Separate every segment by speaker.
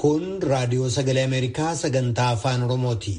Speaker 1: Kun raadiyoo sagalee Ameerikaa sagantaa afaan Oromooti.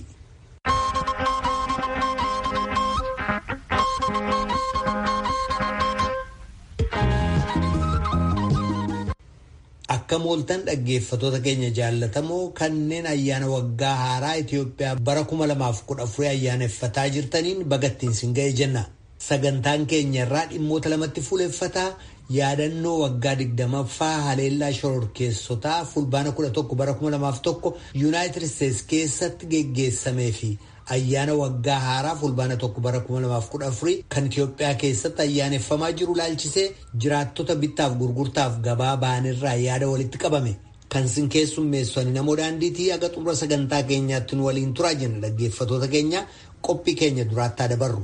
Speaker 1: Akka mooltan dhaggeeffatoota keenya jaallatamoo kanneen ayyaana waggaa haaraa Itoophiyaa bara kuma lamaaf kudha afurii ayyaaneffataa jirtaniin bagattiin sin ga'e jenna. Sagantaan keenya irraa dhimmoota lamatti fuuleffataa yaadannoo waggaa digdamaffaa haleellaa shororkeessotaa fulbaana kudha tokko bara kuma lamaaf tokko yuunaayitid isteetsi keessatti geggeessamee fi ayyaana waggaa haaraa fulbaana tokko bara kuma lamaaf kudha afurii kan Itoophiyaa keessatti ayyaaneffamaa jiru laalchisee jiraattota bittaaf gurgurtaaf gabaa ba'anirraa yaada walitti qabame. Kan sin keessummeessan namoo daandiitii aga xumura sagantaa keenyaatti nu waliin turaa jenna dhaggeeffatoota keenya qophii keenya duraattaa dabarru.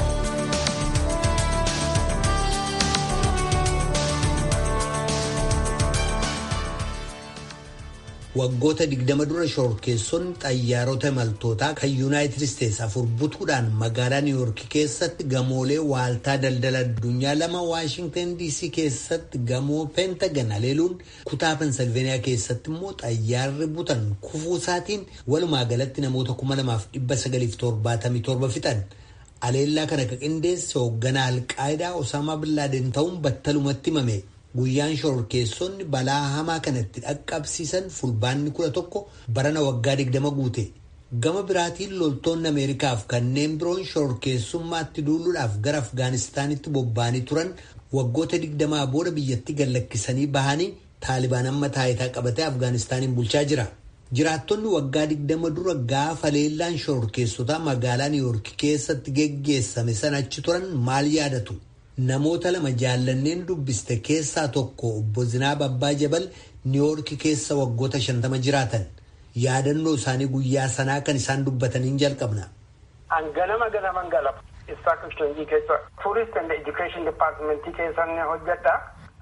Speaker 1: Waggoota digdama dura shororkeessonni xayyaarota imaltootaa kan yuunaayitid isteetsi afur butuudhaan magaalaa niiwuorki keessatti gamoolee waaltaa daldala addunyaa lama waashingtan dc keessatti gamoo peentagan haleeluun kutaa pensilveeniyaa keessatti immoo xayyaarri butan kufuu isaatiin walumaa galatti namoota kuma lamaaf dhibba sagaliif torbaatamii torba fixan. Haleellaa kana kan qindeesse hoogganaa alqaayidaa Osaamaa Billaaden ta'uun battalumatti himame. Guyyaan shororkeessonni balaa hamaa kanatti dhaqqabsiisan fulbaanni kudha tokko barana waggaa digdama guute. Gama biraatiin loltoonni Ameerikaaf kanneen biroon shororkeessummaatti duuluudhaaf gara Afgaanistaanitti bobba'anii turan waggoota digdamaa booda biyyatti gallakkisanii bahanii Taalibaan amma taayitaa qabatee Afgaanistaaniin bulchaa jira. Jiraattonni waggaa digdama dura gaafa haleellaan shororkeessotaa magaalaa Niiwuorki keessatti geggeessame sana achi turan maal yaadatu? Namoota lama jaallanneen dubbiste keessaa tokko obbo Zinaab Abbaa Jabal Niiwoorki keessa waggoota shantama jiraatan yaadannoo isaanii guyyaa sanaa kan isaan dubbataniin jalqabna.
Speaker 2: An ganama ganaman galapa. Istaak Isheenjii keessa Tourist and Education Departmentii keessa ni hojjedha.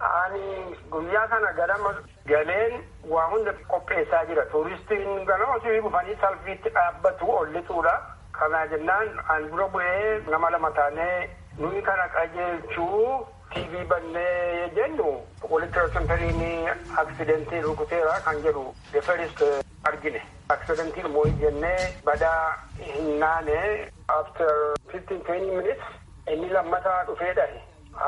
Speaker 2: Ani guyyaa sana ganama galeen waa hunda qopheessaa jira. Tuuristiin ganama osoo dhufanii salfiitti dhaabbatu ollituudha. Kana jennaan an dura bu'ee nama lama taanee nuyi kana qajeelchuu TV bannee jennu walitti rasentariin aksidentii rukuteera kan jedhu the first argine. Aksidentii immoo jennee badaa hin naane after fifteen twenty minutes inni lammataa dhufee dhahe.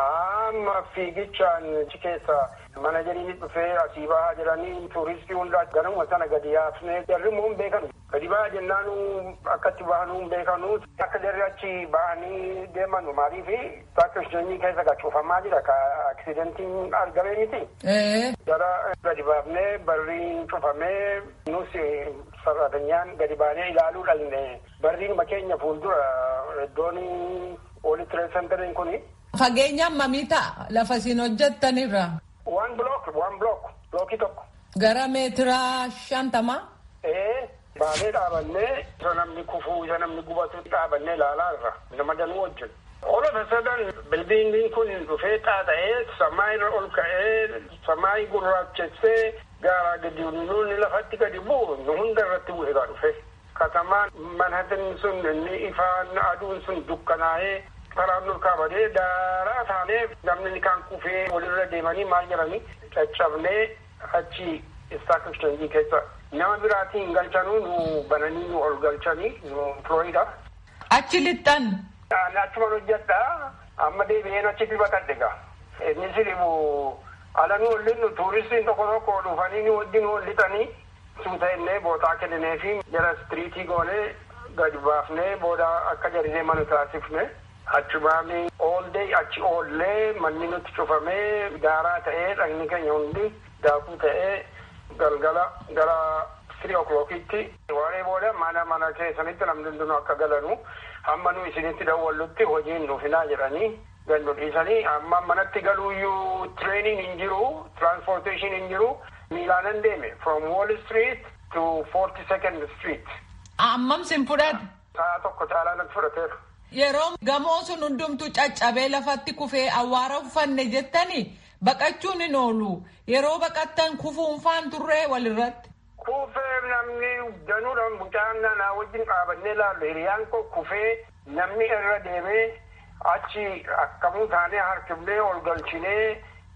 Speaker 2: Amma fiigichaan achi keessa manajeriin dhufee asii bahaa jiranii tuuristii hundaa ganama sana gadi yaafnee jarri immoo hin beekanu. Gadi bahaa jennaanu akkatti bahanuu hin beekanu. Akka jarri achi bahanii deemanu maaliif bakka isheenii keessa gachuufamaa jira ka aksidentiin argame miti. Jara gadi baafnee barriin cufamee nus sarratanyaan gadi baanee ilaaluu dhalne barriin keenya fuuldura iddoon walitti reessantariin kuni.
Speaker 3: Fageenya hammamii ta'a lafa isin hojjettanirra?
Speaker 2: Waan block waan block blookii tokko.
Speaker 3: Gara meetiraa shantamaa?
Speaker 2: Ee baanee dhaabannee isa namni kufuu isa namni gubatu dhaabannee ilaalaa irra nama danuu wajjin. All of a sudden bildiingiin kun dhufee xaaxa'ee samaa irra ol ka'ee samaa gurraachessee gaaraa gadi nuunni lafatti gadi bu'u nu hunda irratti bu'e gaa dhufe. Katamaan manhattan sun inni ifaan aduun sun dukkanaa'ee karaan ol kaabadee daaraa taanee namni kan kufee walirra deemanii maal jedhanii caccabnee achi istaak isheenjii keessa nama biraatiin galchanuu nu bananii nu ol galchanii nu Florida.
Speaker 3: Achi lixxan.
Speaker 2: Achuman hojjedha amma deebi'een achitti baqadhe gaa. Inni siribu ala nu hollinu tuuristiin tokko tokko dhufanii nu wajjin hollitanii suuta illee bootaa kenninee fi jala istiriitii goonee gadi baafnee booda akka jarinee mana taasifne. achi baanii all day achi oollee manni nutti cufamee daaraa ta'ee dhagni keenya hundi daakuu ta'ee galgala gara three o'clockitti waaree booda mana mana keessanitti namni hundinuu akka galanu hamma nu isinitti dawwallutti hojiin nuuf hinaa jedhanii gannu dhiisanii amma manatti galuuyyuu training hin jiru transportation hin jiru miilaanan deeme from wall street to forty second street.
Speaker 3: Ammam sin fudhate?
Speaker 2: Sa'a tokko caalaa natti fudhateera.
Speaker 3: Yeroo gamoo sun hundumtuu caccabee lafatti kufee awwaara uffanne jettanii baqachuun hin oolu. Yeroo baqattan kufuunfaan turree walirratti.
Speaker 2: Kufee namni danuudhaan mucaan naannaa wajjin dhaabannee ilaallu hiriyaan koo kufee namni irra deemee achi akkamuu taanee harkifnee ol galchinee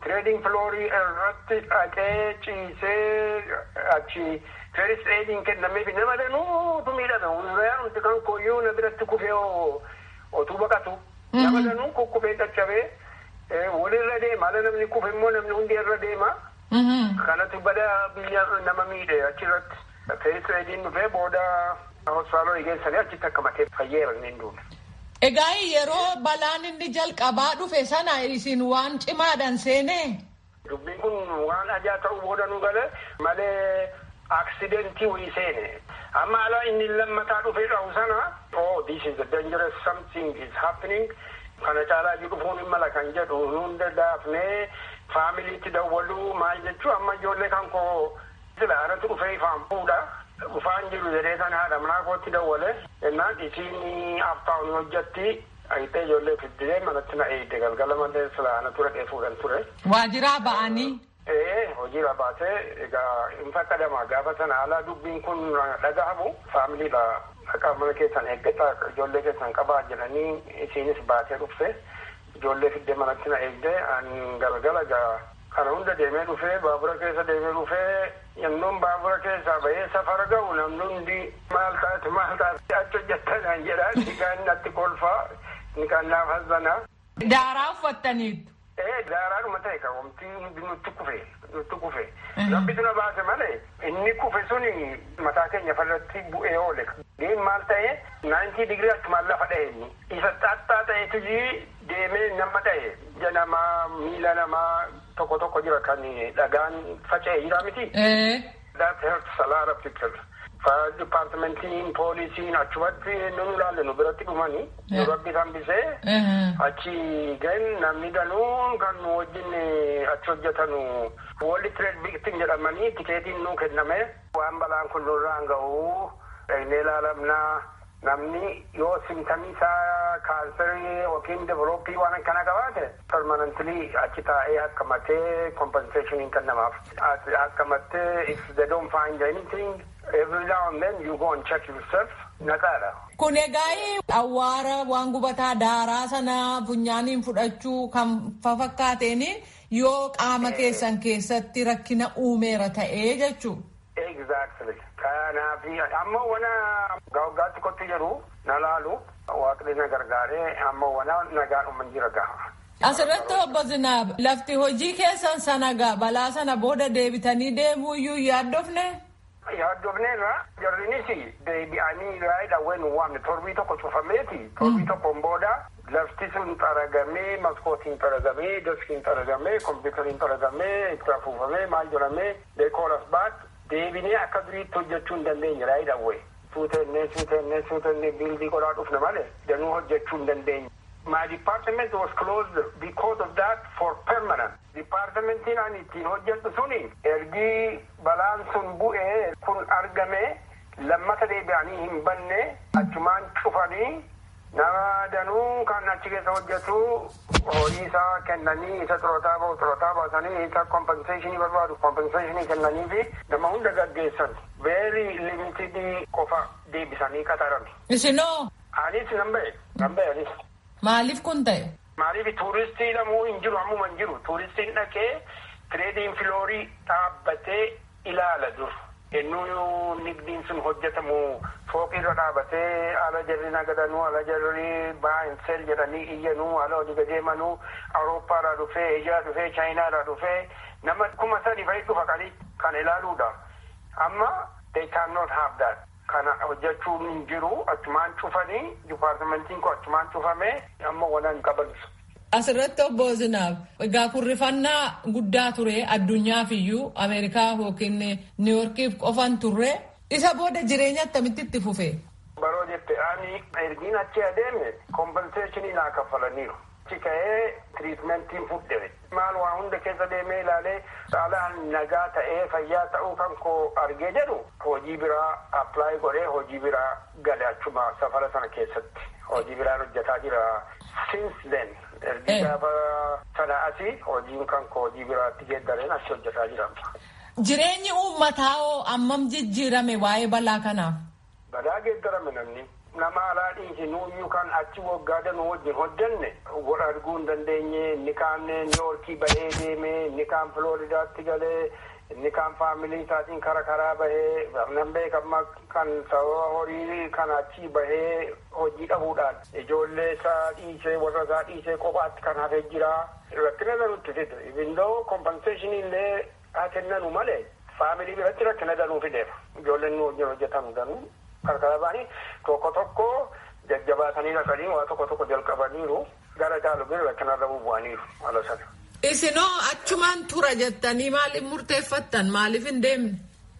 Speaker 2: Tireediing filoorii irratti dhaqee ciisee achi feris eediin kennameef nama danuutu miidhame hundayaan hundi kan koyyuu na biratti kufee otuu baqatu nama danuu kukkufee caccabee walirra deema ala namni kufe immoo namni hundi irra deema kanatu bada biyya nama miidhe achirratti feris eediin dhufee booda hospitaalota geessanii achitti akka matee fayyeera inni duune.
Speaker 3: Egaa yeroo balaan inni jalqabaa dhufe sana isin waan cimaadhaan seenee.
Speaker 2: Dubbiin kun waan ajaa ta'uu booda nu gale malee aksidentii wayii seene. Amma ala inni lammataa dhufee dhahu sana oh this is a dangerous something is happening kana caalaa jiru dhufuun hin mala kan jedhu hunda daafnee faamiliitti dawwaluu maal jechuu amma ijoollee kan koo sila anatu dhufee ifaan fuudha. Dhufaan jiru jedhee sana haadha manaa kootti dawwale jennaan isiin aftaawun hojjatti ayitee ijoollee fiddee manatti na eegde galgala malee sila ana ture dhee fuudhan ture.
Speaker 3: Waajiraa ba'anii.
Speaker 2: Ee hojiirra baatee egaa hin fakkadama gaafa sana alaa dubbiin kun dhagahamu faamiliidha dhaqa mana keessan eeggataa ijoollee keessan qabaa jedhanii isiinis baatee dhufte ijoollee fiddee manatti na eegde an galgala egaa kana hunda deemee dhufee baabura keessa deemee dhufee yennoon baabura keessaa bahee safara ga'u namni hundi maal taate maal taate achi hojjettanaan jedha inni kaan natti kolfaa inni kaan naaf hazzanaa.
Speaker 3: Daaraa uffattaniitu.
Speaker 2: Ee daaraadhuma ta'e kan wamti hundi nutti kufe nutti kufe. Rabbitu na baase malee inni kufe suni mataa keenya farratti bu'ee oole. Deem maal ta'e naayintii digirii achumaan lafa dha'e inni. Isa xaxxaa ta'etu deemee nama dha'e. Ija namaa miila namaa tokko tokko jira kan dhagaan faca'e jira miti. That hurts a lot of people. Fire departmentiin poolisiin achumatti nu ilaalle nu biratti dhumani. Nu rabbi hambisee. Achi gan namni danuu kan nu wajjin achi hojjetanu World Trade Victim jedhamanii tikeetiin nu kenname. Waan balaan kun nurraan ga'u dhagnee ilaalamnaa. namni yoo simtamii isaa kaansarii yookiin develooppii waan akkana qabaate permanently achi taa'ee akka matee compensation kennamaaf akka matee if they don't find anything every now and then you go and check yourself naqaadha.
Speaker 3: Kun egaa awwaara waan gubataa daaraa sana funyaaniin fudhachuu kan fafakkaateen yoo qaama keessan keessatti rakkina uumeera ta'ee jechuudha.
Speaker 2: Exactly. Kanaaf amma wana gaaggaatti kotti jiru na laalu waaqni na gargaaree amma wana nagaadhuma jira gaha.
Speaker 3: Asirratti obbo Zinaab lafti hojii keessan sana gaa balaa sana booda deebitanii deemuu iyyuu yaaddofne.
Speaker 2: Yaaddofneerra jarrinis deebi'anii raayidha ween waamne torbii tokko cufameeti torbii tokkoon booda lafti sun xaragamee maskootiin xaragamee deskiin xaragamee kompiitariin xaragamee itti afuufamee maal jedhamee deekoolas baat deebinee akka duriitti hojjechuu hin dandeenye raayidha wee suutennee suutennee suutennee biildii qodaa dhufne malee danuu hojjechuu hin dandeenye. My department was closed because of that for permanent. Departmentiin ani ittiin hojjedhu suni ergii balaan sun bu'ee kun argame lammata deebi'anii hin banne achumaan cufanii nama danuu kan achi keessa hojjetu horii isaa kennanii isa xurootaa ba'u xurootaa baasanii isa kompenseeshinii barbaadu kompenseeshinii kennanii fi nama hunda gaggeessan very limited qofa deebisanii qaxaran.
Speaker 3: Isinoo.
Speaker 2: Anis nan ba'e nan ba'e anis.
Speaker 3: Maaliif kun ta'e?
Speaker 2: Maaliif tuuristii namuu hin jiru ammuma hin jiru tuuristiin dhaqee tireediin filoorii dhaabbatee ilaala dur. Ennuu nigdiin sun hojjetamu fooqirra dhaabatee ala jarri nagadanuu ala jarri baayinsel jedhanii iyyanuu ala hojii gadeemanuu awurooppaadhaa dhufee eeshiyaa dhufee chaayinaadhaa dhufee nama kuma sadi fa'i dhufa qali kan ilaaluudha. Amma they cannot have that. Kana hojjechuun hin jiru achumaan cufanii dipaartimentiin kun achumaan cufamee amma wanan qabansu.
Speaker 3: Asirratti obbo Zinaab egaa kurrifannaa guddaa ture addunyaaf iyyuu Ameerikaa yookiin Niiworkiif qofan turre isa booda jireenya akkamitti itti fufe.
Speaker 2: Baroo jette ani ergiin achi adeeme kompenseeshinii naa kaffalaniiru. Achi ka'ee tiriitmentiin fudhame. Maal waa hunda keessa deemee ilaalee saalaan nagaa ta'ee fayyaa ta'uu kan koo argee jedhu hojii biraa appilaayi godhee hojii biraa gale achuma safara sana keessatti hojii biraan hojjetaa jira. Since then ergi gaafa sana asii hojiin kan koo hojii biraatti geeddareen achi hojjetaa jira.
Speaker 3: Jireenyi uummataa hoo ammam jijjiirame waa'ee balaa kanaaf?
Speaker 2: Balaa geeddarame namni. nama alaa dhiisi nuuyyuu kan achi waggaa danuu wajjin hojjanne wal arguu hin dandeenye inni kaan niiwoorkii bahee deeme inni kaan filooridaatti galee inni kaan faamilii isaatiin kara karaa bahee nan beekama kan sababa horii kan achi bahee hojii dhabuudhaan ijoollee isaa dhiisee warra isaa dhiisee kophaatti kan hafee jira rakkina danuutti fide ibindoo kompenseeshinii illee haa kennanu malee faamilii biratti rakkina danuu fideef ijoolleen nu wajjin hojjetan danuu qarqara ba'anii tokko tokko jajjabaatanii dhaqanii waa tokko tokko jalqabaniiru gara caalu bira rakkinarra bubu'aniiru haala sana.
Speaker 3: Isinoo achumaan tura jettanii maaliif murteeffattan maaliif hin deemne?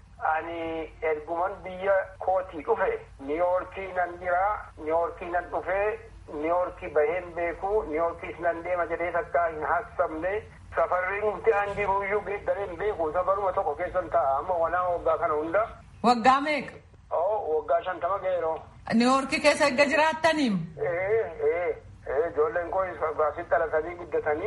Speaker 2: Ani erguman biyya kootii dhufe niiwoorkii nan jira niiwoorkii nan dhufe niiwoorkii baheen beeku niiwoorkiis nan deema jedhee takkaa hin haasofne safarri nuti an jiruyyuu geeddareen beeku safaruma tokko keessan ta'a amma wanaa waggaa kana hunda.
Speaker 3: Waggaa meeqa?
Speaker 2: Oo waggaa shantama ga'eeroo.
Speaker 3: Niiwoorkii keessa erga jiraattaniim?
Speaker 2: Ee ee ee ijoolleen koo baasitti dhalatanii guddatanii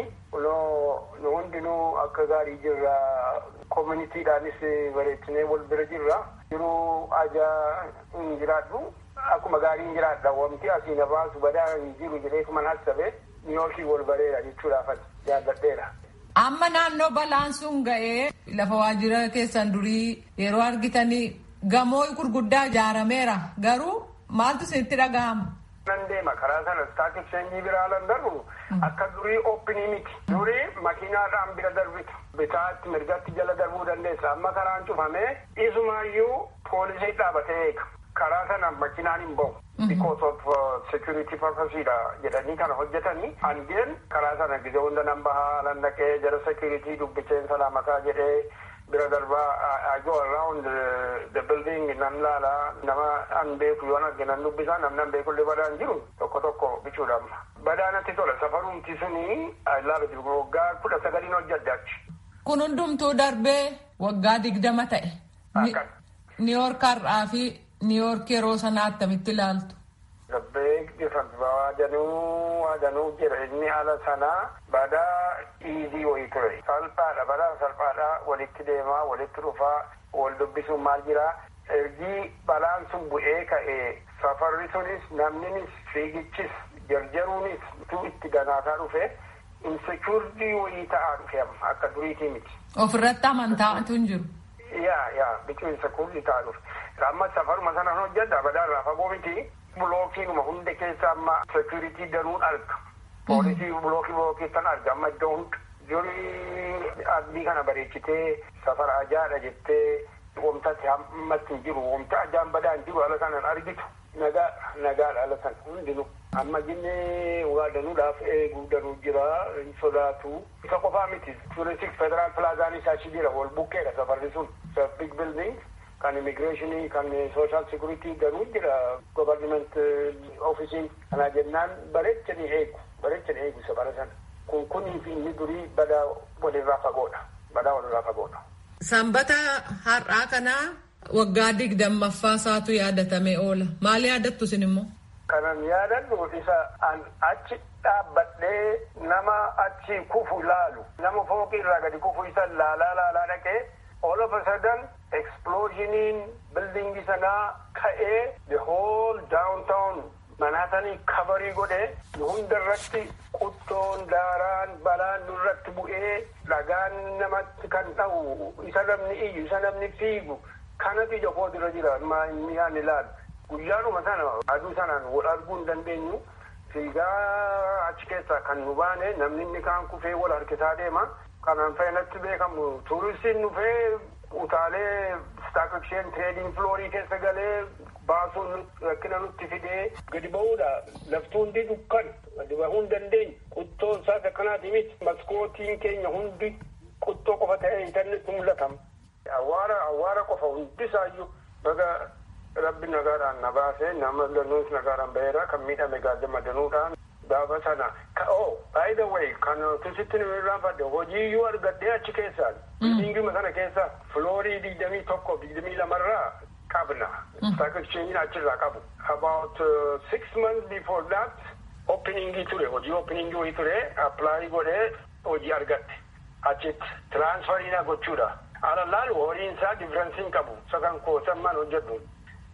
Speaker 2: nu hundinuu akka gaarii jirra koominiitiidhaanis bareechinee wal bira jirra jiruu ajaa hin jiraadhu akkuma gaarii hin jiraadha wanti asii na baasu badaa hin jiru jedhee kuman hasabe niiwoorkii wal bareera jechuudhaaf jaalladheera.
Speaker 3: Amma naannoo balaan sun ga'ee lafa waajjira keessan durii yeroo argitanii gamoo gurguddaa ijaarameera garuu maaltu isinitti dhaga'ama?
Speaker 2: nan deema karaa sana staak exchange biraa lan darbu akka durii oopinii miti durii makiinaadhaan bira darbita bitaatti mirgatti jala darbuu dandeessa amma karaan cufamee isumaayyuu poolisii dhaabatee eega karaa sana makiinaan hin bahu because of security purposeedha jedhanii kana hojjetanii hangeen karaa sana gizee hunda nan bahaa lan dhaqee jara security dubbicheen salaamataa jedhee bira darbaa I go around the building nan laala nama an beeku yoo arge nan dubbisaa namni an beeku illee badaan jiru tokko tokko bichuudhaaf badaanatti tola safarumti suni laala jiru waggaa kudha sagaliin hojjedde achi.
Speaker 3: Kun hundumtuu darbee waggaa digdama ta'e. Niiwoork har'aa fi Niiwoork yeroo sanaa attamitti ilaaltu?
Speaker 2: Big difference waadanuu waadanuu jira inni haala sanaa badaa iizii wayii ture salphaadha badaa salphaadha walitti deemaa walitti dhufaa wal dubbisuun maal jira ergii balaan sun bu'ee ka'ee safarri sunis namninis fiigichis jarjaruunis tu itti ganaataa dhufe insecuurdii wayii ta'aa dhufe akka duriitii miti.
Speaker 3: Ofirratti amantaatu hin jiru.
Speaker 2: Yaa yaa biqiluu insecuurdii ta'aa dhufe. Amma safaruma sanaan hojjedha badaarraa fagoo miti. bulookiinuma hunda keessa amma security danuun arga poolisii bulookii bulookii kan arga amma iddoo hunda durii abdii kana bareechitee safara ajaadha jettee wamtatti hammatti hin jiru wamta ajaan badaa hin jiru ala kanan argitu nagaa nagaadha ala kan hundinu amma jinnee waa danuudhaaf eeguu danuu jira hin sodaatu isa qofaa miti turistik federaal pilaazaanis achi jira wal bukkeedha safarri sun big building kan immigireeshinii kan sooshaal sikuritii garuu jira govarniment ofiisiin kana jennaan bareechanii eegu bareechanii eegu isa bara sana kun kunii fi inni durii badaa walirraa fagoodha badaa walirraa fagoodha.
Speaker 3: Sanbata har'aa kanaa waggaa digdammaffaa isaatu yaadatamee oola maal yaadattu isin immoo?
Speaker 2: Kanan yaadadhu isa an achi dhaabbadhee nama achi kufu laalu nama fooqii irraa gadi kufu isa laalaa laalaa dhaqee all of a sudden explosioniin bildingi sanaa ka'ee the whole downtown manaatanii kabarii godhe hunda irratti quttoon daaraan balaan nurratti bu'ee dhagaan namatti kan dha'u isa namni iyyu isa namni fiigu kanatu ija koo dura jira inni yaan ilaalu guyyaanuma sana aduu sanaan wal arguu hin dandeenyu fiigaa achi keessaa kan nu baane namni inni kaan kufee wal harkisaa deema kanaan fa'inatti beekamu tuuristiin dhufee utaalee staak exchange trading floorii keessa galee baasuun rakkina nutti fidee gadi ba'uudha lafti hundi dukkan gadi bahuu hin dandeenye quttoon isaas akkanaati miti maskootiin keenya hundi quttoo qofa ta'ee intarneetti mul'atama. Awwaara awwaara qofa hundisaayyuu baga rabbi nagaadhaan na baasee nama danuus nagaadhaan baheera kan miidhame gaazama danuudhaan gaafa sana oh by the way kan tusitti nu irraanfadhe hojiiyyuu argadhee achi keessaan bildingima sana keessa floorii digdamii tokko digdamii lamarraa qabna stock exchange achirraa qabu about uh, six months before that openingii ture hojii openingii wayii ture apply godhee hojii argadhe achitti transferiina gochuudha ala laalu horiin isaa differensiin qabu sakan koosammaan hojjedhu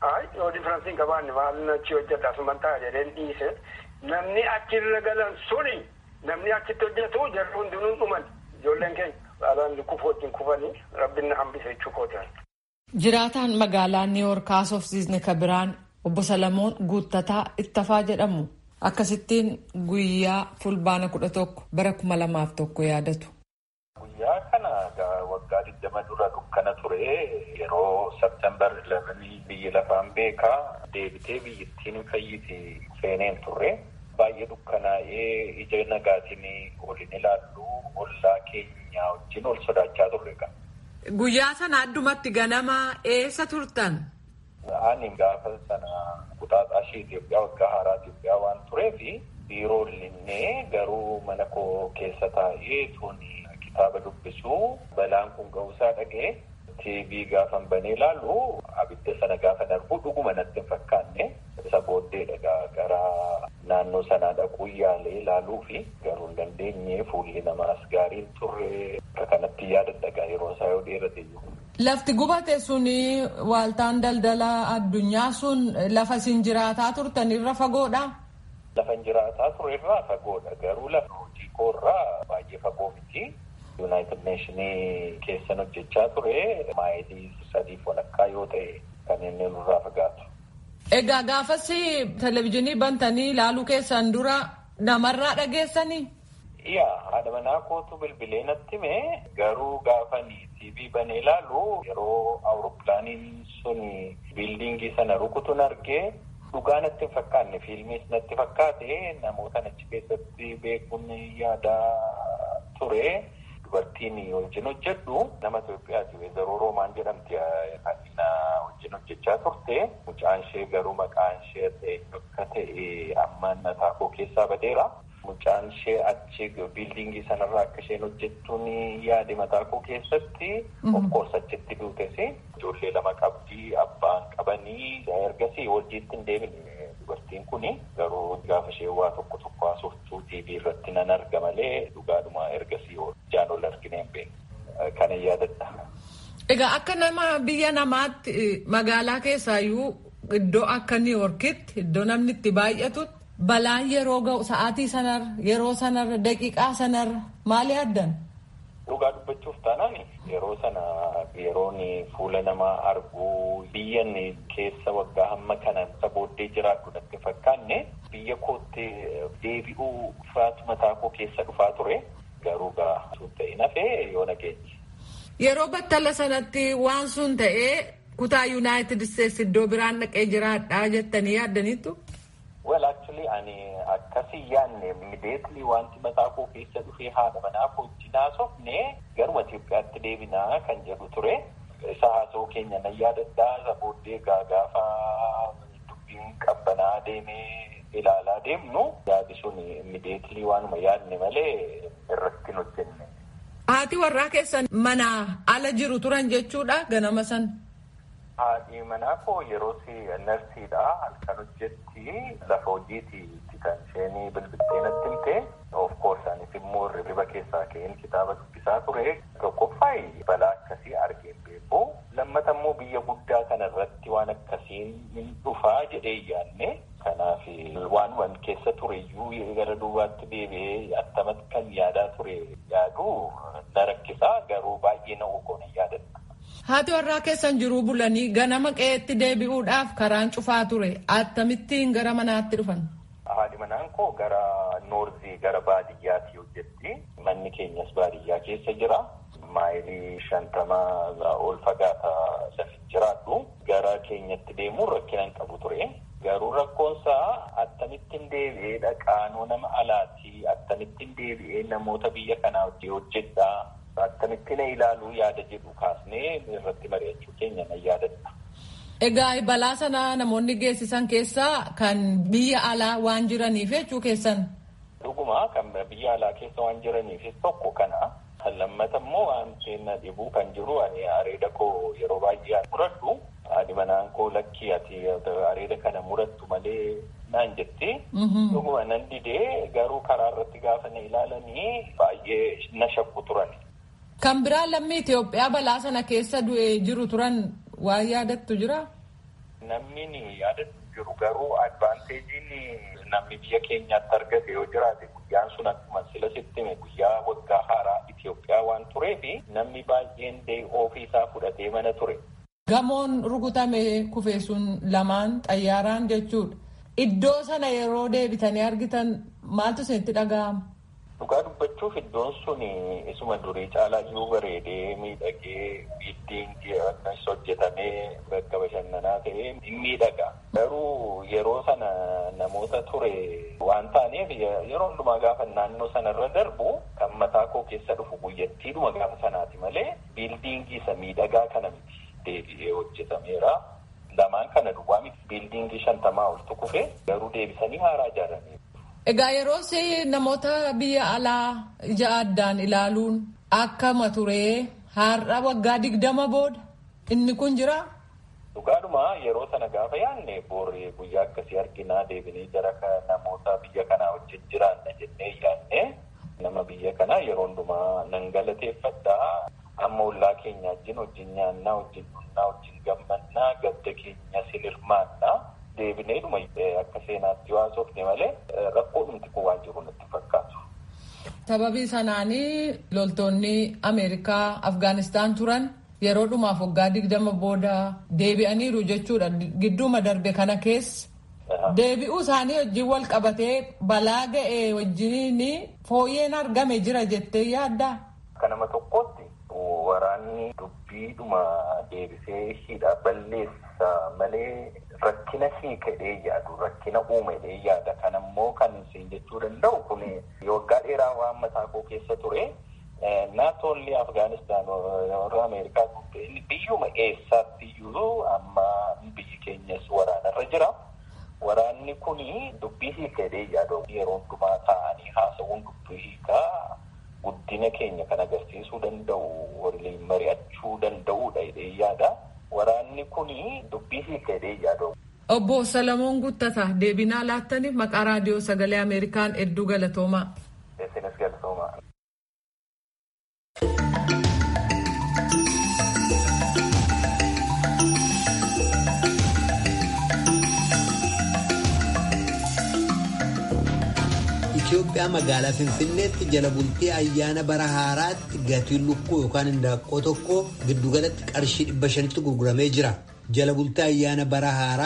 Speaker 2: Ay yoo differensiin qabaanne maal achi hojjedha asuman ta'a jedheen dhiise namni achirra galan suni namni achitti hojjetu jarri hundinuu dhuman ijoolleen keenya alaan kufu wajjin kufanii rabbiin na hambise jechuu kootaan.
Speaker 3: Jiraataan magaalaa Niiwoork haasofsiisne ka biraan obbo Salamoon Guuttataa Ittafaa jedhamu akkasittiin guyyaa fulbaana kudha tokko bara kuma lamaaf tokko yaadatu.
Speaker 4: Guyyaa kana waggaa digdama dura dukkana ture yeroo Septembar 11 biyyi lafaan beekaa deebitee biyyittiin fayyite seeneen turre baay'ee dukkanaa'ee ija nagaatiin olin ilaallu ollaa keenya wajjin ol sodaachaa turre qaba.
Speaker 3: Guyyaa sana addumatti ganama eessa turtan?
Speaker 4: Ani gaafa sana kuxaaxaa ishee Itoophiyaa waggaa haaraa Itoophiyaa waan tureef biiroo illee garuu mana koo keessa taa'ee tuni kitaaba dubbisuu balaan kun ga'uusaa dhagee TV gaafan banee ilaalu abidda sana gaafa darbu dhuguma natti hin fakkaanne isa booddeedha gara naannoo sanaa dhaquu yaalee ilaaluu fi garuu hin dandeenye fuulli namaas gaariin turre akka kanatti yaadadha yeroo isaa yoo dheerate iyyuu.
Speaker 3: Lafti gubate sun waaltaan daldala addunyaa sun lafa isin jiraataa turtan irra fagoodha.
Speaker 4: Lafa jiraataa ture irraa fagoodha garuu lafa hojii koorraa baay'ee fagoo miti. Yuunaayitid Neeshinii keessan hojjechaa ture maayilii sadiif walakkaa yoo ta'e kan inni nurraa fagaatu.
Speaker 3: Egaa gaafas televizyiinii bantanii ilaaluu keessan dura namarraa dhageessanii?
Speaker 4: Yaa haadha manaa kootu bilbilee natti hime garuu gaafanii TV banee ilaalu yeroo awurooppilaaniin sun biildiingii sana rukutuun argee dhugaa natti hin fakkaanne fiilmiis natti fakkaate namoota achi keessatti beekuun yaadaa ture. Dubartiin wajjin hojjedhu nama Itoophiyaati. Weezaroo Roomaan jedhamti kan wajjin hojjechaa turte. Mucaan ishee garuu maqaan ishee akka ta'e amma mataa koo keessaa badeera. Mucaan ishee achi biildiingii sanarraa akka isheen hojjettuun yaade mataa koo keessatti. Of course achitti duutes. Ijoollee lama qabdii abbaan qabanii ergasii hojiitti hin deemine. Dubartiin kun garuu gaafa ishee waa tokko tokko haasoftuu TV irratti nan arga malee dhugaadhuma ergasii ijaan ol argine hin beekne. Kana yaadadha.
Speaker 3: Egaa akka nama biyya namaatti magaalaa keessaayyuu iddoo akka Niiwoorkitti iddoo namni itti baay'atutti balaan yeroo ga'u sa'aatii sanarra yeroo sanarra daqiiqaa sanarra maali addan?
Speaker 4: Dhugaa dubbachuuf taanaan yeroo sana yeroon fuula namaa arguu biyyan keessa waggaa hamma kana booddee jiraadhu natti fakkaanne biyya kootti deebi'uu firaatu mataa koo keessa dhufaa ture garuu gaa sun ta'e nafee yoo nageenye.
Speaker 3: Yeroo battala sanatti waan sun ta'ee kutaa Yuunaayitid Isteetsi iddoo biraan dhaqee jiraadhaa jettanii yaaddaniittu?
Speaker 4: Well actually ani akkasii yaadne immediately wanti mataa koo keessa dhufee haadha manaa koo wajjin haasofne garuma Itoophiyaatti deebinaa kan jedhu ture. Isa haasoo keenya nan yaadadhaa isa booddee gaafa dubbiin qabbanaa deemee ilaalaa deemnu yaadi sun immediately waanuma yaadne malee irratti hin hojjenne.
Speaker 3: Haati warraa keessan manaa ala jiru turan jechuudha ganama san.
Speaker 4: Haadhi manaa koo yeroo narsiidha halkan hojjetti lafa hojiiti kan isheen bilbiltee natti himte of course anis immoo riba keessaa ka'een kitaaba dubbisaa ture tokkoffaa balaa akkasii argeen beeku lammata immoo biyya guddaa kana irratti waan akkasiin hin dhufaa jedhee yaadne kanaaf waan keessa ture iyyuu gara duubaatti deebi'ee attamatti kan yaadaa ture yaadu na rakkisaa garuu baay'ee na ogoon yaadadha.
Speaker 3: Haati warraa keessan jiruu bulanii ganama qe'eetti deebi'uudhaaf karaan cufaa ture. Akkamittiin gara manaatti dhufan?
Speaker 4: Haadhi manaan koo gara noorzii gara baadiyyaatti hojjetti. Manni keenyas baadiyyaa keessa jira. Maayilii shantamaa ol fagaata lafi jiraadhu. Gara keenyatti deemuun rakkina hin qabu ture. Garuu rakkoonsaa akkamittiin deebi'ee dhaqaanoo nama alaati. Akkamittiin deebi'ee namoota biyya kanaa wajjin hojjedhaa. Akkamittiin ilaaluu yaada jedhu kaasnee irratti mari'achuu keenya nan yaadadha.
Speaker 3: Egaa balaa sana namoonni geessisan keessaa kan biyya alaa waan jiraniif jechuu keessan.
Speaker 4: Dhuguma kan biyya alaa keessa waan jiraniifis tokko kana. Lammata immoo wanti na dhibuu kan jiru ani areeda koo yeroo baay'ee muradhu. Haadhi manaan koo lakkii ati areeda kana murattu malee naan jetti. Dhuguma nan didee garuu karaa irratti gaafa na ilaalanii baay'ee na shakku turan.
Speaker 3: Kan biraa lammii Itoophiyaa balaa sana keessa du'ee jiru turan waan yaadattu jira?
Speaker 4: Namni yaadatu jiru garuu advaanteejiin namni biyya keenyaatti argate yoo jiraate guyyaan sun akkuma sila sittime guyyaa waggaa haaraa Itoophiyaa waan tureef namni baay'een dee'ii ofii isaa fudhatee mana ture.
Speaker 3: Gamoon rukutame kufee sun lamaan xayyaaraan jechuudha. Iddoo sana yeroo deebitanii argitan maaltu isinitti dhaga'ama?
Speaker 4: Dhugaa dubbachuuf iddoon sun isuma durii caalaa jiru bareedee miidhagee biildiingii akkas hojjetamee bakka bashannanaa ta'ee hin miidhaga. Garuu yeroo sana namoota ture waan taaneef yeroo hundumaa gaafa naannoo sanarra darbu kan mataa koo keessa dhufu guyyattiidhuma gaafa sanaati malee biildiingii isa miidhagaa kana miti deebi'ee hojjetameera. Lamaan kana duwwaa miti biildiingii shantamaa oltu kufe garuu deebisanii haaraa ijaarame.
Speaker 3: Egaa yeroo namoota biyya alaa ija addaan ilaaluun akkama turee har'a waggaa digdama booda inni kun jira.
Speaker 4: Dhugaadhuma yeroo sana gaafa yaadne booree guyyaa akkasii arginaa deebinee jara namoota biyya kanaa wajjin jiraanna jennee yaadne nama biyya kanaa yeroo hundumaa nan galateeffadhaa. Amma ollaa keenya wajjin wajjin nyaannaa wajjin dhunnaa wajjin gammannaa gadda keenya silirmaannaa. deebineedhuma akka seenaatti waasofne malee rakkoo dhumti kun waan jiru natti fakkaatu.
Speaker 3: Sababii sanaanii loltoonni Ameerikaa Afgaanistaan turan yeroo dhumaaf waggaa digdama booda deebi'aniiru jechuudha gidduuma darbe kana keessa. Deebi'uu isaanii wajjin wal qabatee balaa ga'e wajjin fooyyeen argame jira jettee yaaddaa?
Speaker 4: Akka nama tokkootti waraanni dubbiidhuma deebisee hidha balleessa malee rakkina hiikadhee yaadu rakkina uumedhee yaada kan ammoo kan isin jechuu danda'u kun waggaa dheeraa waan mataa koo keessa ture naatoolli afgaanistaan warra ameerikaa biyyuma eessaatti iyyuu amma biyyi keenyas waraanarra jira. Waraanni kun dubbii hiikadhee yaadu yeroo hundumaa taa'anii haasawuun dubbii hiikaa guddina keenya kan agarsiisuu danda'u waliin mari'achuu danda'uudha jedhee yaada. Waraanni kun dubbii hiikadhee yaadu.
Speaker 3: Obbo Salamoon Guttataa deebinaa laattaniif maqaa raadiyoo sagalee Ameerikaan hedduu galatoomaa.
Speaker 4: Isinis galatoomaa.
Speaker 1: Itoophiyaa magaalaa Finfinneetti jala bultii ayyaana bara haaraatti gatiin lukkuu yookaan indaaqqoo tokko giddugalatti qarshii dhibba shanitti gurguramee jira. Jala bultii ayyaana bara haaraa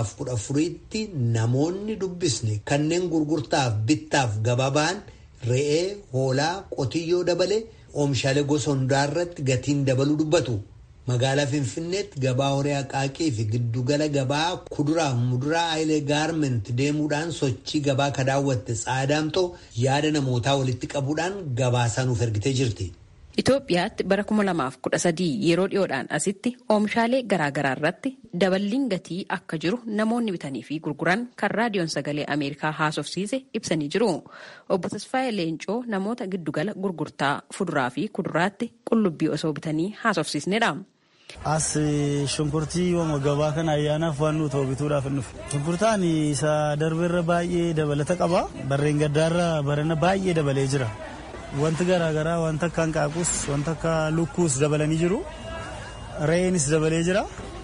Speaker 1: 2014tti namoonni dubbisne kanneen gurgurtaaf bittaaf gabaa ba'an re'ee, hoolaa, qotiyyoo dabalee oomishaalee gosa hundaarratti gatiin dabaluu dubbatu. Magaalaa Finfinneetti gabaa horii haqaaqii fi giddugala gabaa kuduraa fi muduraa Hayilee Gaarment deemuudhaan sochii gabaa ka daawwatte Tsaadaamtoo yaada namootaa walitti qabuudhaan gabaasaa nuuf ergitee jirti.
Speaker 5: Itoophiyaatti bara 2013 yeroo dhiyoodhaan asitti oomishaalee garaagaraa irratti daballiin gatii akka jiru namoonni bitanii fi gurguran kan raadiyoon sagalee Ameerikaa haasofsiise ibsanii jiru. Obbo Tasfaayee Leencoo namoota giddugala gurgurtaa fuduraa fi kuduraatti qullubbii osoo bitanii haasofsiisnedha.
Speaker 6: As shunkurtii wama gabaa kana ayyaanaaf waan nuti bituudhaaf hin dhufe. Shunkurtaan isa darbeerra baay'ee dabalata qaba. Barreen gaddaarra barana baay'ee dabalee jira. Wanti garaagaraa wanta akka hanqaaquus wanta akka lukkuus dabalanii jiru. Re'eenis dabalee jira.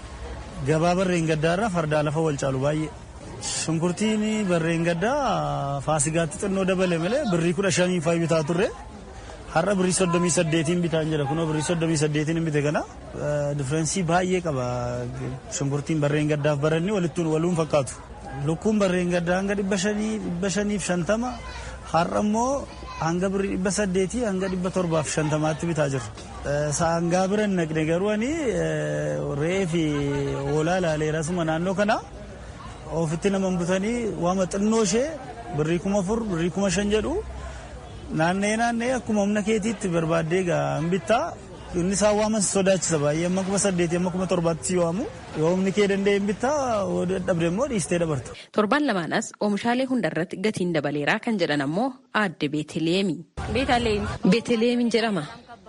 Speaker 6: Gabaa barreen gaddaarra fardaa lafa wal caalu baay'ee. Shunkurtiin barreen gaddaa faasigaatti xinnoo dabale malee birrii kudha shanii faayi bitaa turre. Har'a birrii soddomii saddeetiin bitaan jira kunoo birrii soddomii saddeetiin bite kana diffeerensii baay'ee qaba shunkurtiin barreen gaddaaf baranni walittuun waluun fakkaatu. Lukkuun barreen gaddaa hanga dhibba shanii dhibba shaniif shantama har'a immoo hanga birrii dhibba saddeetii hanga dhibba torbaaf shantamaatti bitaa jirra. Saangaa bira naqne garuu ani re'ee fi hoolaa ilaaleera suma naannoo kana ofitti nama butanii waama xinnoo ishee birrii kuma afur birrii kuma shan jedhu naannee naannee akkuma humna keetiitti barbaaddee hin bittaa inni isaan waaman sodaachisa baay'ee amma kuma saddeetii amma kuma torbaatti si waamu yoo humni kee danda'e hin bittaa dadhabde immoo dhiistee dabarta.
Speaker 5: Torban lamaanas oomishaalee hundarratti gatiin dabaleeraa kan jedhan ammoo aadde Beeteleemi. Beeteleemiin jedhama.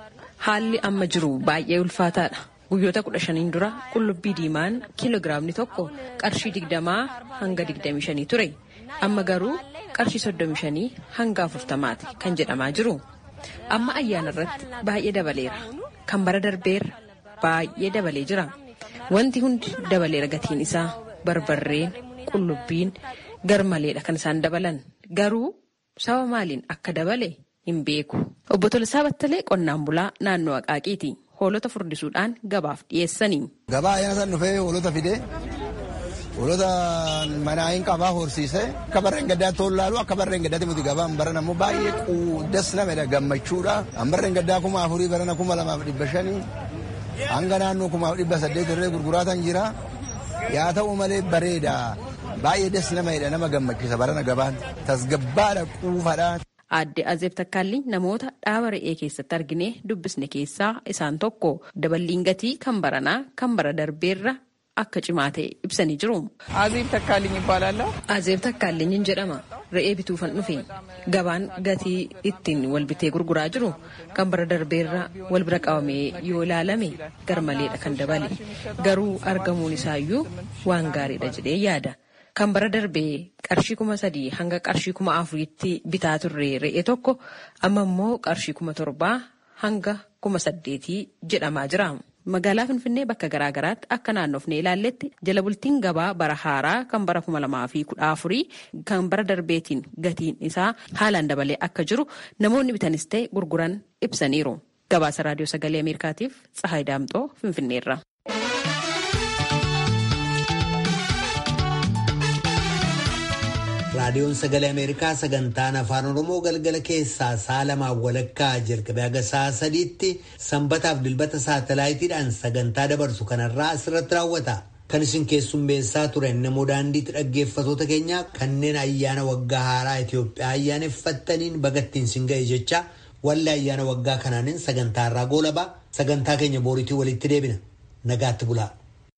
Speaker 5: Haalli amma jiru baay'ee ulfaataadha. Guyyoota kudha shaniin dura qullubbii diimaan kiiloogiraamni tokko qarshii digdamaa hanga digdamii shanii ture. Amma garuu qarshii soddomii shanii hanga afurtamaati kan jedhamaa jiru. Amma ayyaana irratti baay'ee dabaleera. Kan bara darbeerra baay'ee dabalee jira. Wanti hundi dabaleera gatiin isaa barbarreen qullubbiin garmaleedha kan isaan dabalan garuu saba maaliin akka dabale hin beeku. Obbo Tolisaa Battalee qonnaan bulaa naannoo Aqaaqiiti. Hoolota furdisuudhaan gabaaf dhiyeessanii.
Speaker 7: Gabaa ayyaana san dhufee hoolota fidee hoolota manaa hin qabaa horsiisee akka barreen gaddaatti ol laalu akka barreen gaddaatti muti gabaan baran ammoo baay'ee quuddas namedha gammachuudha. An barreen gaddaa kuma afurii barana kuma lamaaf dhibba shanii hanga naannoo kumaaf dhibba saddeet irree gurguraatan jira. Yaa ta'u malee bareeda baay'ee des namedha nama gammachiisa barana gabaan tasgabbaadha quufadha.
Speaker 5: Aadde Azeeb Takkaalli namoota dhaaba re'ee keessatti argine dubbisne keessaa isaan tokko daballiin gatii kan baranaa kan bara darbeerra akka cimaa ta'e ibsanii jiru.
Speaker 8: Azeeb Takkaalliin ይባላለሁ።
Speaker 5: Azeeb Takkaalliin jedhama. Re'ee bituufan dhufe gabaan gatii ittiin wal bitee gurguraa jiru kan bara darbeerra wal bira qabamee yoo ilaalame garmaleedha kan dabale garuu argamuun isaayyuu waan gaariidha jedhee yaada. Kan bara darbee qarshii kuma sadii hanga qarshii kuma afuriitti bitaa turre re'ee tokko amma immoo qarshii kuma torbaa hanga kuma saddeetii jedhamaa jira. Magaalaa Finfinnee bakka garaa garaatti akka naannofnee ilaalletti jala bultiin gabaa bara haaraa kan bara kuma lamaa fi kudha afurii kan bara darbeetiin gatiin isaa haalaan dabalee akka jiru namoonni bitanis ta'e gurguran ibsaniiru. Gabaasa Raadiyoo Sagalee Ameerikaatiif Tsahaay Daamxoo Finfinneerra.
Speaker 1: raadiyoon sagalee ameerikaa sagantaan afaan oromoo galgala keessaa sa'a lamaan walakkaa jalqabee haga sa'a sadiitti sanbataaf dilbata saatalaayitiidhaan sagantaa dabarsu kanarraa asirratti raawwata. Kan isin keessummeessaa turan namoo daandiitti dhaggeeffatoota keenya kanneen ayyaana waggaa haaraa Itoophiyaa ayyaaneffattaniin bagattiin sin ga'e jecha wallee ayyaana waggaa kanaanin sagantaarraa goolabaa sagantaa keenya booriitii walitti deebina nagaatti bulaa.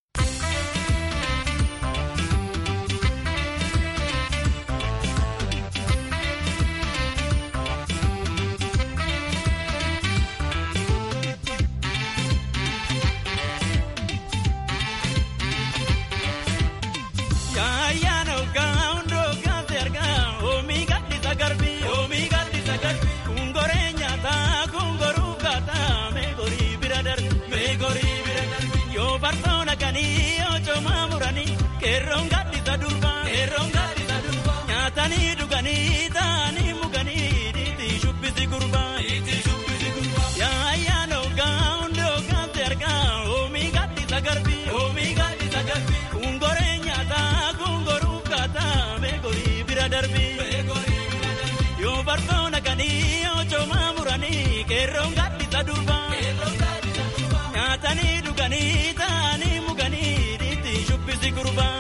Speaker 9: Nyaatanii dhuganii taa'anii muganii dhiitii shubbisi gurbaa. Yaayyaa noogaa hundi hoogaansi argaa oomii gaddisa garbii. Kungoree nyaataa kungoruu kaataa meegorii bira darbii. Yoo bartoona kanii yoo coomaa muranii qeerroon gaddisa durbaa. Nyaatanii dhuganii taa'anii muganii dhiitii shubbisi gurbaa.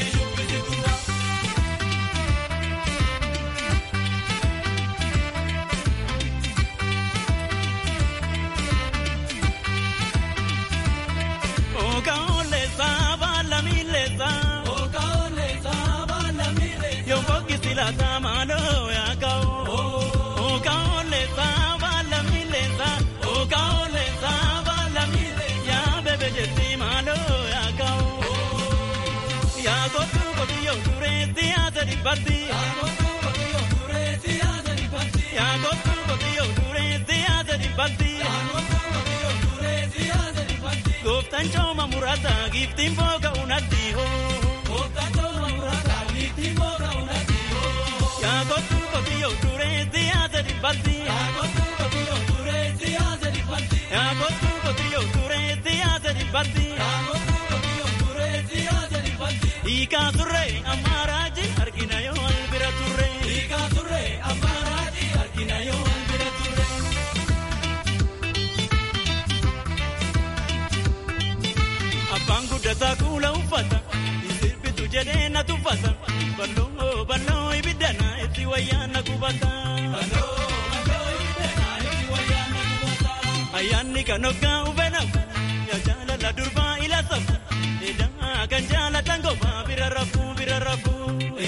Speaker 9: Gooftaan cooma muraasaa giiftiin booga unatti hoo. Yaa kootu kotiyyoo turee siyaasa dhibbatti. Yaa kootu kotiyyoo turee siyaasa dhibbatti. Hiikaa turree ammaaraaji argina yoo albira turree. Hiikaa turree ammaaraaji argina yoo albira turree. Abbaan guddataa kuula uffata. Sirbitu jedhee na tuffata. Balloo balloo ibiddana itti wayyaana qubata. Ayyaanni kan hoggaa ufeenafu. Yaa jaalala durbaa ila safu. Edaa kan jaalatan kophaa bira rafuu bira rafuu.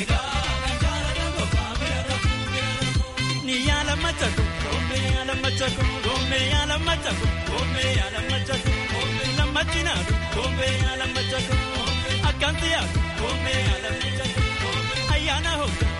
Speaker 9: Ni yaala machako. Gombe yaala machako. Gombe yaala machako. Gombe yaala machako. Lammachinaatu. Gombe yaala machako. Akkanti yaatu. Gombe yaala machako. Ayyaana hoggaa.